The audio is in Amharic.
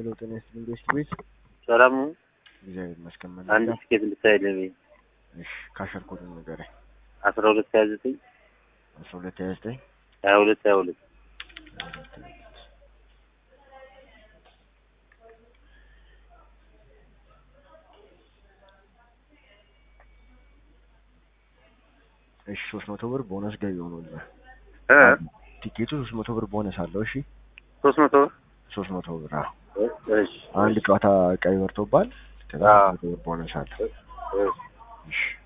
ሄሎ ጤና ይስጥልኝ ቤስት ቤት ሰላም ነው። እግዚአብሔር ይመስገን። አንድ መናገር ትኬት እንድታይልኝ ብዬ እሺ፣ ካሸር ኮዱን ንገረኝ። አስራ ሁለት ሀያ ዘጠኝ አስራ ሁለት ሀያ ዘጠኝ ሀያ ሁለት ሀያ ሁለት እሺ፣ ሶስት መቶ ብር ቦነስ ገቢ ሆኖልህ እ ቲኬቱ ሶስት መቶ ብር ቦነስ አለው። እሺ፣ ሶስት መቶ ብር ሶስት መቶ ብር አዎ። እሺ አንድ ጨዋታ ቀይ በርቶባል። ከዛ አዎ። ሶስት መቶ ብር ቦነስ አለው። እሺ እሺ